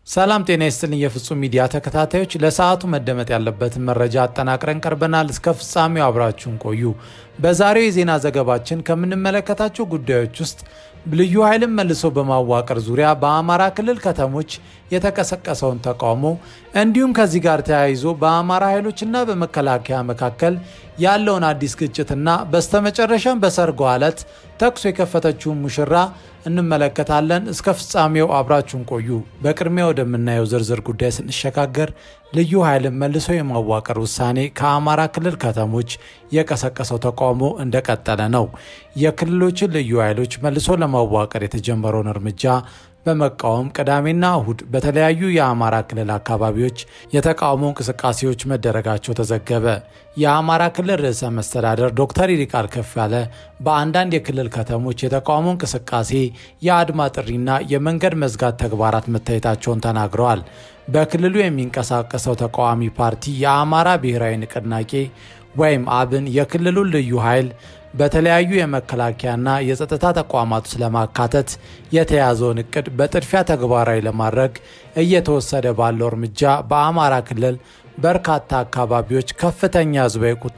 ሰላም ጤና ይስጥልኝ። የፍጹም ሚዲያ ተከታታዮች ለሰዓቱ መደመጥ ያለበትን መረጃ አጠናቅረን ቀርበናል። እስከ ፍጻሜው አብራችሁን ቆዩ። በዛሬው የዜና ዘገባችን ከምንመለከታቸው ጉዳዮች ውስጥ ልዩ ኃይልን መልሶ በማዋቀር ዙሪያ በአማራ ክልል ከተሞች የተቀሰቀሰውን ተቃውሞ እንዲሁም ከዚህ ጋር ተያይዞ በአማራ ኃይሎችና በመከላከያ መካከል ያለውን አዲስ ግጭትና በስተመጨረሻም በሰርጎ ዕለት ተኩስ የከፈተችውን ሙሽራ እንመለከታለን። እስከ ፍጻሜው አብራችሁን ቆዩ። በቅድሚያ ወደምናየው ዝርዝር ጉዳይ ስንሸጋገር ልዩ ኃይልን መልሶ የማዋቀር ውሳኔ ከአማራ ክልል ከተሞች የቀሰቀሰው ተቃውሞ እንደቀጠለ ነው። የክልሎችን ልዩ ኃይሎች መልሶ ለማዋቀር የተጀመረውን እርምጃ በመቃወም ቅዳሜና እሁድ በተለያዩ የአማራ ክልል አካባቢዎች የተቃውሞ እንቅስቃሴዎች መደረጋቸው ተዘገበ። የአማራ ክልል ርዕሰ መስተዳደር ዶክተር ይልቃል ከፋለ በአንዳንድ የክልል ከተሞች የተቃውሞ እንቅስቃሴ፣ የአድማ ጥሪና የመንገድ መዝጋት ተግባራት መታየታቸውን ተናግረዋል። በክልሉ የሚንቀሳቀሰው ተቃዋሚ ፓርቲ የአማራ ብሔራዊ ንቅናቄ ወይም አብን የክልሉን ልዩ ኃይል በተለያዩ የመከላከያና የጸጥታ ተቋማት ውስጥ ለማካተት የተያዘውን እቅድ በጥድፊያ ተግባራዊ ለማድረግ እየተወሰደ ባለው እርምጃ በአማራ ክልል በርካታ አካባቢዎች ከፍተኛ ሕዝባዊ ቁጣ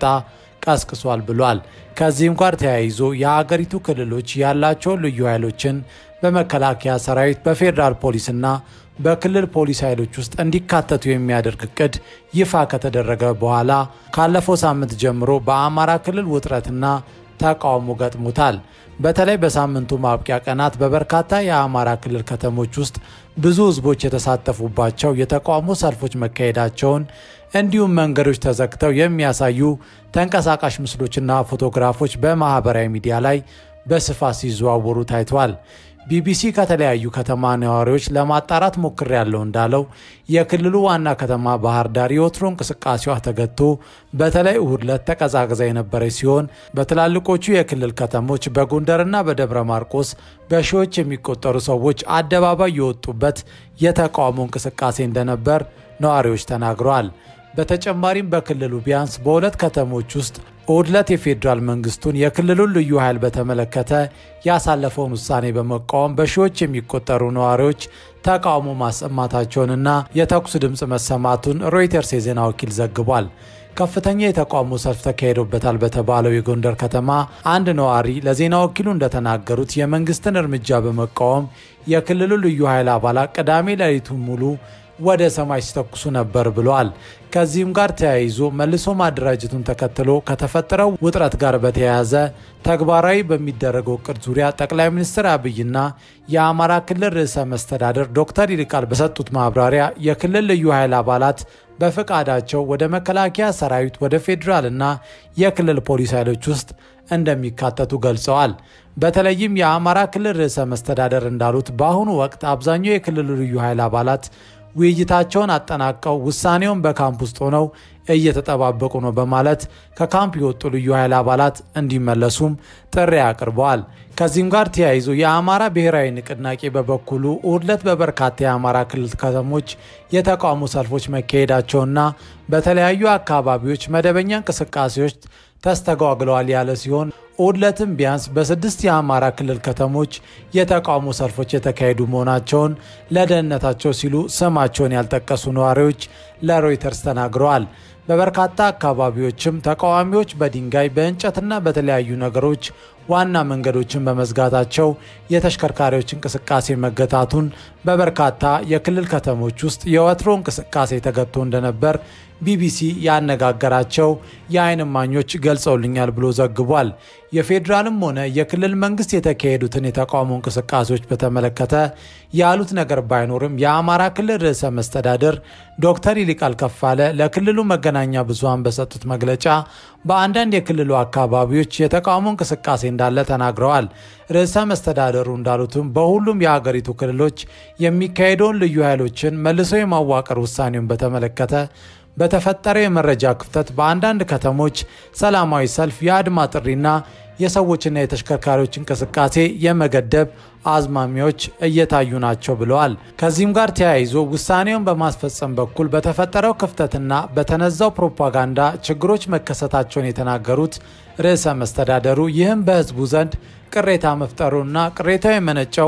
ቀስቅሷል ብሏል። ከዚህም ጋር ተያይዞ የሀገሪቱ ክልሎች ያላቸውን ልዩ ኃይሎችን በመከላከያ ሰራዊት፣ በፌዴራል ፖሊስና በክልል ፖሊስ ኃይሎች ውስጥ እንዲካተቱ የሚያደርግ እቅድ ይፋ ከተደረገ በኋላ ካለፈው ሳምንት ጀምሮ በአማራ ክልል ውጥረትና ተቃውሞ ገጥሞታል። በተለይ በሳምንቱ ማብቂያ ቀናት በበርካታ የአማራ ክልል ከተሞች ውስጥ ብዙ ህዝቦች የተሳተፉባቸው የተቃውሞ ሰልፎች መካሄዳቸውን እንዲሁም መንገዶች ተዘግተው የሚያሳዩ ተንቀሳቃሽ ምስሎችና ፎቶግራፎች በማህበራዊ ሚዲያ ላይ በስፋት ሲዘዋወሩ ታይቷል። ቢቢሲ ከተለያዩ ከተማ ነዋሪዎች ለማጣራት ሞክሬያለሁ እንዳለው የክልሉ ዋና ከተማ ባህር ዳር የወትሮ እንቅስቃሴዋ ተገቶ በተለይ እሁድ ዕለት ተቀዛቅዛ የነበረች ሲሆን በትላልቆቹ የክልል ከተሞች በጎንደርና በደብረ ማርቆስ በሺዎች የሚቆጠሩ ሰዎች አደባባይ የወጡበት የተቃውሞ እንቅስቃሴ እንደነበር ነዋሪዎች ተናግረዋል። በተጨማሪም በክልሉ ቢያንስ በሁለት ከተሞች ውስጥ እሁድ ዕለት የፌዴራል መንግስቱን የክልሉን ልዩ ኃይል በተመለከተ ያሳለፈውን ውሳኔ በመቃወም በሺዎች የሚቆጠሩ ነዋሪዎች ተቃውሞ ማሰማታቸውንና የተኩስ ድምፅ መሰማቱን ሮይተርስ የዜና ወኪል ዘግቧል። ከፍተኛ የተቃውሞ ሰልፍ ተካሂዶበታል በተባለው የጎንደር ከተማ አንድ ነዋሪ ለዜና ወኪሉ እንደተናገሩት የመንግስትን እርምጃ በመቃወም የክልሉ ልዩ ኃይል አባላት ቅዳሜ ሌሊቱን ሙሉ ወደ ሰማይ ሲተኩሱ ነበር ብለዋል። ከዚህም ጋር ተያይዞ መልሶ ማደራጀቱን ተከትሎ ከተፈጠረው ውጥረት ጋር በተያያዘ ተግባራዊ በሚደረገው እቅድ ዙሪያ ጠቅላይ ሚኒስትር አብይና የአማራ ክልል ርዕሰ መስተዳደር ዶክተር ይልቃል በሰጡት ማብራሪያ የክልል ልዩ ኃይል አባላት በፈቃዳቸው ወደ መከላከያ ሰራዊት፣ ወደ ፌዴራልና የክልል ፖሊስ ኃይሎች ውስጥ እንደሚካተቱ ገልጸዋል። በተለይም የአማራ ክልል ርዕሰ መስተዳደር እንዳሉት በአሁኑ ወቅት አብዛኛው የክልሉ ልዩ ኃይል አባላት ውይይታቸውን አጠናቀው ውሳኔውን በካምፕ ውስጥ ሆነው እየተጠባበቁ ነው በማለት ከካምፕ የወጡ ልዩ ኃይል አባላት እንዲመለሱም ጥሪ አቅርበዋል። ከዚህም ጋር ተያይዞ የአማራ ብሔራዊ ንቅናቄ በበኩሉ እሁድ ዕለት በበርካታ የአማራ ክልል ከተሞች የተቃውሞ ሰልፎች መካሄዳቸውና በተለያዩ አካባቢዎች መደበኛ እንቅስቃሴዎች ተስተጓግለዋል ያለ ሲሆን እሁድ ዕለትም ቢያንስ በስድስት የአማራ ክልል ከተሞች የተቃውሞ ሰልፎች የተካሄዱ መሆናቸውን ለደህንነታቸው ሲሉ ስማቸውን ያልጠቀሱ ነዋሪዎች ለሮይተርስ ተናግረዋል። በበርካታ አካባቢዎችም ተቃዋሚዎች በድንጋይ በእንጨትና በተለያዩ ነገሮች ዋና መንገዶችን በመዝጋታቸው የተሽከርካሪዎች እንቅስቃሴ መገታቱን በበርካታ የክልል ከተሞች ውስጥ የወትሮ እንቅስቃሴ ተገቶ እንደነበር ቢቢሲ ያነጋገራቸው የዓይን እማኞች ገልጸውልኛል ብሎ ዘግቧል። የፌዴራልም ሆነ የክልል መንግስት የተካሄዱትን የተቃውሞ እንቅስቃሴዎች በተመለከተ ያሉት ነገር ባይኖርም የአማራ ክልል ርዕሰ መስተዳደር ዶክተር ይልቃል ከፋለ ለክልሉ መገናኛ ብዙሃን በሰጡት መግለጫ በአንዳንድ የክልሉ አካባቢዎች የተቃውሞ እንቅስቃሴ እንዳለ ተናግረዋል። ርዕሰ መስተዳደሩ እንዳሉትም በሁሉም የሀገሪቱ ክልሎች የሚካሄደውን ልዩ ኃይሎችን መልሶ የማዋቀር ውሳኔውን በተመለከተ በተፈጠረ የመረጃ ክፍተት በአንዳንድ ከተሞች ሰላማዊ ሰልፍ፣ የአድማ ጥሪና የሰዎችና የተሽከርካሪዎች እንቅስቃሴ የመገደብ አዝማሚያዎች እየታዩ ናቸው ብለዋል። ከዚህም ጋር ተያይዞ ውሳኔውን በማስፈጸም በኩል በተፈጠረው ክፍተትና በተነዛው ፕሮፓጋንዳ ችግሮች መከሰታቸውን የተናገሩት ርዕሰ መስተዳደሩ ይህም በሕዝቡ ዘንድ ቅሬታ መፍጠሩና ቅሬታው የመነጨው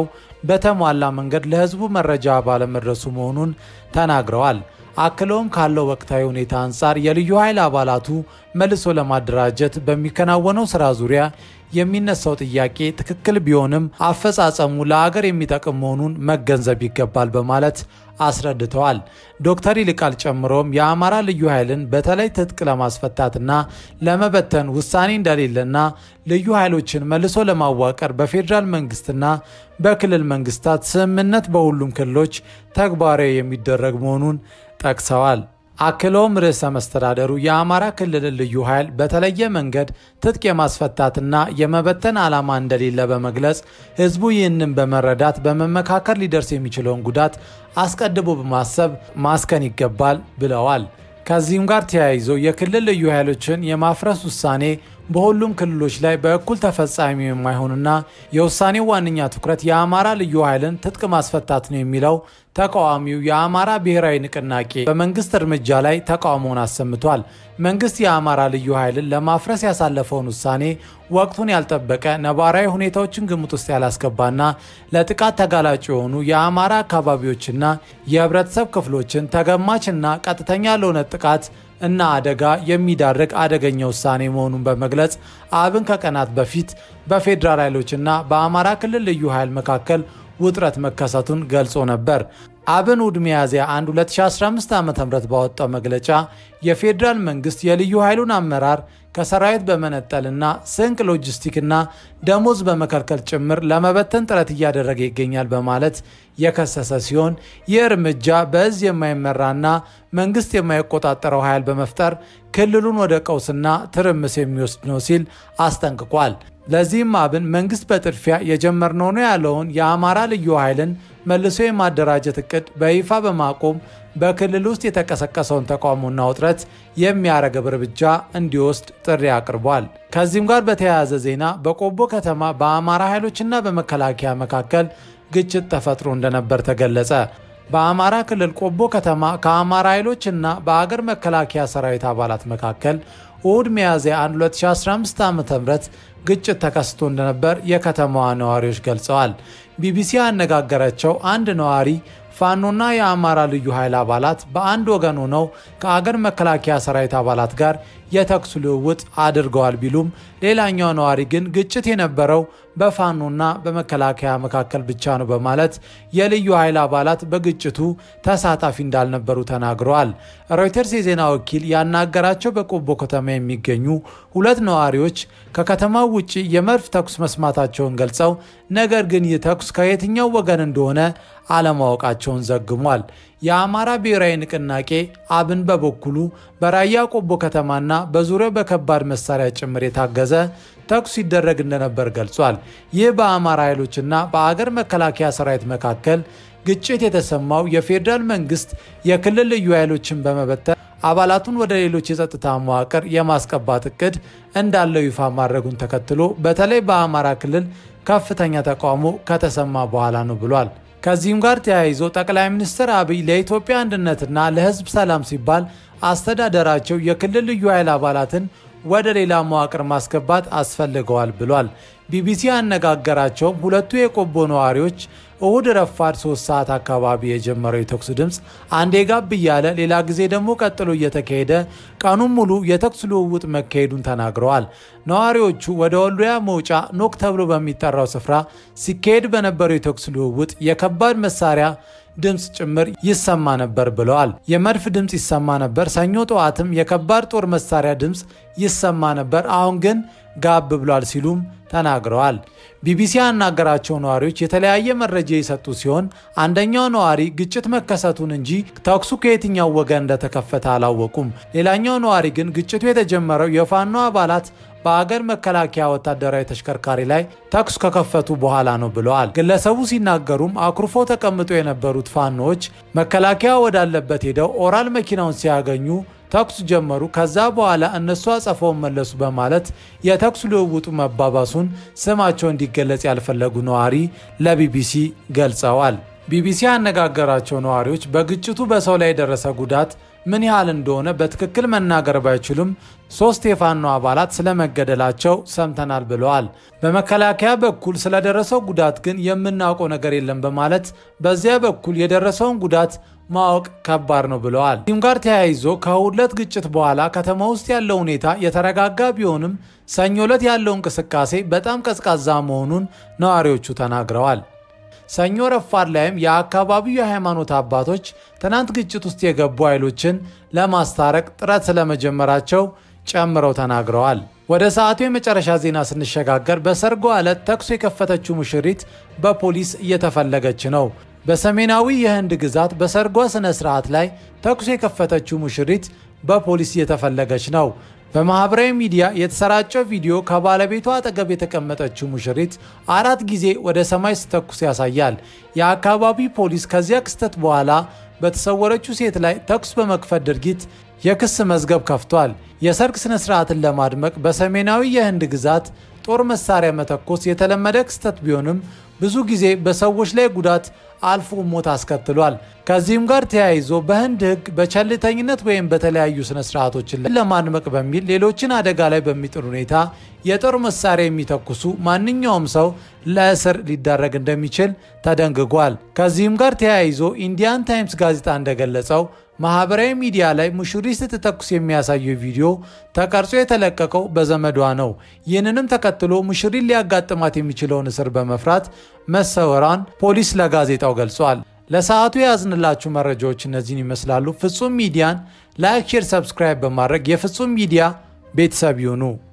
በተሟላ መንገድ ለህዝቡ መረጃ ባለመድረሱ መሆኑን ተናግረዋል። አክለውም ካለው ወቅታዊ ሁኔታ አንጻር የልዩ ኃይል አባላቱ መልሶ ለማደራጀት በሚከናወነው ስራ ዙሪያ የሚነሳው ጥያቄ ትክክል ቢሆንም አፈጻጸሙ ለአገር የሚጠቅም መሆኑን መገንዘብ ይገባል በማለት አስረድተዋል። ዶክተር ይልቃል ጨምሮም የአማራ ልዩ ኃይልን በተለይ ትጥቅ ለማስፈታትና ለመበተን ውሳኔ እንደሌለና ልዩ ኃይሎችን መልሶ ለማዋቀር በፌዴራል መንግስትና በክልል መንግስታት ስምምነት በሁሉም ክልሎች ተግባራዊ የሚደረግ መሆኑን ጠቅሰዋል። አክለውም ርዕሰ መስተዳደሩ የአማራ ክልልን ልዩ ኃይል በተለየ መንገድ ትጥቅ የማስፈታትና የመበተን ዓላማ እንደሌለ በመግለጽ ህዝቡ ይህንን በመረዳት በመመካከር ሊደርስ የሚችለውን ጉዳት አስቀድሞ በማሰብ ማስከን ይገባል ብለዋል። ከዚህም ጋር ተያይዞ የክልል ልዩ ኃይሎችን የማፍረስ ውሳኔ በሁሉም ክልሎች ላይ በእኩል ተፈጻሚ የማይሆንና የውሳኔው ዋነኛ ትኩረት የአማራ ልዩ ኃይልን ትጥቅ ማስፈታት ነው የሚለው ተቃዋሚው የአማራ ብሔራዊ ንቅናቄ በመንግስት እርምጃ ላይ ተቃውሞውን አሰምቷል። መንግስት የአማራ ልዩ ኃይልን ለማፍረስ ያሳለፈውን ውሳኔ ወቅቱን ያልጠበቀ ነባራዊ ሁኔታዎችን ግምት ውስጥ ያላስገባና ለጥቃት ተጋላጭ የሆኑ የአማራ አካባቢዎችና የህብረተሰብ ክፍሎችን ተገማችና ቀጥተኛ ለሆነ ጥቃት እና አደጋ የሚዳርግ አደገኛ ውሳኔ መሆኑን በመግለጽ አብን ከቀናት በፊት በፌዴራል ኃይሎችና በአማራ ክልል ልዩ ኃይል መካከል ውጥረት መከሰቱን ገልጾ ነበር። አብን እሁድ ሚያዝያ 1 2015 ዓ ም ባወጣው መግለጫ የፌዴራል መንግስት የልዩ ኃይሉን አመራር ከሰራዊት በመነጠልና ስንቅ፣ ሎጂስቲክና ደሞዝ በመከልከል ጭምር ለመበተን ጥረት እያደረገ ይገኛል በማለት የከሰሰ ሲሆን ይህ እርምጃ በእዝ የማይመራና መንግስት የማይቆጣጠረው ኃይል በመፍጠር ክልሉን ወደ ቀውስና ትርምስ የሚወስድ ነው ሲል አስጠንቅቋል። ለዚህም አብን መንግስት በጥድፊያ የጀመርነው ነው ያለውን የአማራ ልዩ ኃይልን መልሶ የማደራጀት እቅድ በይፋ በማቆም በክልል ውስጥ የተቀሰቀሰውን ተቃውሞና ውጥረት የሚያረግብ እርምጃ እንዲወስድ ጥሪ አቅርቧል። ከዚህም ጋር በተያያዘ ዜና በቆቦ ከተማ በአማራ ኃይሎችና በመከላከያ መካከል ግጭት ተፈጥሮ እንደነበር ተገለጸ። በአማራ ክልል ቆቦ ከተማ ከአማራ ኃይሎችና በአገር መከላከያ ሰራዊት አባላት መካከል እሁድ ሚያዝያ 1 2015 ዓ ም ግጭት ተከስቶ እንደነበር የከተማዋ ነዋሪዎች ገልጸዋል። ቢቢሲ ያነጋገራቸው አንድ ነዋሪ ፋኖና የአማራ ልዩ ኃይል አባላት በአንድ ወገን ሆነው ከአገር መከላከያ ሰራዊት አባላት ጋር የተኩስ ልውውጥ አድርገዋል ቢሉም ሌላኛው ነዋሪ ግን ግጭት የነበረው በፋኖና በመከላከያ መካከል ብቻ ነው በማለት የልዩ ኃይል አባላት በግጭቱ ተሳታፊ እንዳልነበሩ ተናግረዋል። ሮይተርስ የዜና ወኪል ያናገራቸው በቆቦ ከተማ የሚገኙ ሁለት ነዋሪዎች ከከተማው ውጭ የመድፍ ተኩስ መስማታቸውን ገልጸው ነገር ግን ይህ ተኩስ ከየትኛው ወገን እንደሆነ አለማወቃቸውን ዘግሟል። የአማራ ብሔራዊ ንቅናቄ አብን በበኩሉ በራያ ቆቦ ከተማና በዙሪያው በከባድ መሳሪያ ጭምር የታገዘ ተኩስ ሲደረግ እንደነበር ገልጿል። ይህ በአማራ ኃይሎችና በአገር መከላከያ ሰራዊት መካከል ግጭት የተሰማው የፌዴራል መንግስት የክልል ልዩ ኃይሎችን በመበተን አባላቱን ወደ ሌሎች የጸጥታ መዋቅር የማስቀባት እቅድ እንዳለው ይፋ ማድረጉን ተከትሎ በተለይ በአማራ ክልል ከፍተኛ ተቃውሞ ከተሰማ በኋላ ነው ብሏል። ከዚህም ጋር ተያይዞ ጠቅላይ ሚኒስትር አብይ ለኢትዮጵያ አንድነትና ለሕዝብ ሰላም ሲባል አስተዳደራቸው የክልል ልዩ ኃይል አባላትን ወደ ሌላ መዋቅር ማስገባት አስፈልገዋል ብሏል። ቢቢሲ ያነጋገራቸውም ሁለቱ የቆቦ ነዋሪዎች እሁድ ረፋድ ሶስት ሰዓት አካባቢ የጀመረው የተኩስ ድምፅ አንዴ ጋብ እያለ ሌላ ጊዜ ደግሞ ቀጥሎ እየተካሄደ ቀኑን ሙሉ የተኩስ ልውውጥ መካሄዱን ተናግረዋል። ነዋሪዎቹ ወደ ወልዲያ መውጫ ኖክ ተብሎ በሚጠራው ስፍራ ሲካሄድ በነበረው የተኩስ ልውውጥ የከባድ መሳሪያ ድምፅ ጭምር ይሰማ ነበር ብለዋል። የመድፍ ድምፅ ይሰማ ነበር። ሰኞ ጠዋትም የከባድ ጦር መሳሪያ ድምፅ ይሰማ ነበር። አሁን ግን ጋብ ብሏል ሲሉም ተናግረዋል። ቢቢሲ ያናገራቸው ነዋሪዎች የተለያየ መረጃ የሰጡ ሲሆን አንደኛው ነዋሪ ግጭት መከሰቱን እንጂ ተኩሱ ከየትኛው ወገን እንደተከፈተ አላወቁም። ሌላኛው ነዋሪ ግን ግጭቱ የተጀመረው የፋኖ አባላት በአገር መከላከያ ወታደራዊ ተሽከርካሪ ላይ ተኩስ ከከፈቱ በኋላ ነው ብለዋል። ግለሰቡ ሲናገሩም አኩርፎ ተቀምጦ የነበሩት ፋኖዎች መከላከያ ወዳለበት ሄደው ኦራል መኪናውን ሲያገኙ ተኩስ ጀመሩ። ከዛ በኋላ እነሱ አጸፋውን መለሱ በማለት የተኩስ ልውውጡ መባባሱን ስማቸው እንዲገለጽ ያልፈለጉ ነዋሪ ለቢቢሲ ገልጸዋል። ቢቢሲ ያነጋገራቸው ነዋሪዎች በግጭቱ በሰው ላይ የደረሰ ጉዳት ምን ያህል እንደሆነ በትክክል መናገር ባይችሉም ሶስት የፋኖ አባላት ስለመገደላቸው ሰምተናል ብለዋል። በመከላከያ በኩል ስለደረሰው ጉዳት ግን የምናውቀው ነገር የለም በማለት በዚያ በኩል የደረሰውን ጉዳት ማወቅ ከባድ ነው ብለዋል። ከዚህም ጋር ተያይዞ ከእሁድ ዕለት ግጭት በኋላ ከተማ ውስጥ ያለው ሁኔታ የተረጋጋ ቢሆንም ሰኞ ዕለት ያለው እንቅስቃሴ በጣም ቀዝቃዛ መሆኑን ነዋሪዎቹ ተናግረዋል። ሰኞ ረፋድ ላይም የአካባቢው የሃይማኖት አባቶች ትናንት ግጭት ውስጥ የገቡ ኃይሎችን ለማስታረቅ ጥረት ስለመጀመራቸው ጨምረው ተናግረዋል። ወደ ሰዓቱ የመጨረሻ ዜና ስንሸጋገር በሰርጓ ዕለት ተኩስ የከፈተችው ሙሽሪት በፖሊስ እየተፈለገች ነው። በሰሜናዊ የህንድ ግዛት በሰርጓ ስነ ስርዓት ላይ ተኩስ የከፈተችው ሙሽሪት በፖሊስ እየተፈለገች ነው። በማህበራዊ ሚዲያ የተሰራጨው ቪዲዮ ከባለቤቷ አጠገብ የተቀመጠችው ሙሽሪት አራት ጊዜ ወደ ሰማይ ስተኩስ ያሳያል። የአካባቢ ፖሊስ ከዚያ ክስተት በኋላ በተሰወረችው ሴት ላይ ተኩስ በመክፈት ድርጊት የክስ መዝገብ ከፍቷል። የሰርግ ስነ ስርዓትን ለማድመቅ በሰሜናዊ የህንድ ግዛት ጦር መሳሪያ መተኮስ የተለመደ ክስተት ቢሆንም ብዙ ጊዜ በሰዎች ላይ ጉዳት አልፎ ሞት አስከትሏል። ከዚህም ጋር ተያይዞ በህንድ ህግ በቸልተኝነት ወይም በተለያዩ ስነ ስርዓቶችን ለማድመቅ በሚል ሌሎችን አደጋ ላይ በሚጥል ሁኔታ የጦር መሳሪያ የሚተኩሱ ማንኛውም ሰው ለእስር ሊዳረግ እንደሚችል ተደንግጓል። ከዚህም ጋር ተያይዞ ኢንዲያን ታይምስ ጋዜጣ እንደገለጸው ማህበራዊ ሚዲያ ላይ ሙሽሪት ስትተኩስ የሚያሳየው ቪዲዮ ተቀርጾ የተለቀቀው በዘመዷ ነው። ይህንንም ተከትሎ ሙሽሪት ሊያጋጥማት የሚችለውን እስር በመፍራት መሰወሯን ፖሊስ ለጋዜጣው ገልጿል። ለሰዓቱ የያዝንላችሁ መረጃዎች እነዚህን ይመስላሉ። ፍጹም ሚዲያን ላይክ፣ ሼር፣ ሰብስክራይብ በማድረግ የፍጹም ሚዲያ ቤተሰብ ይሁኑ።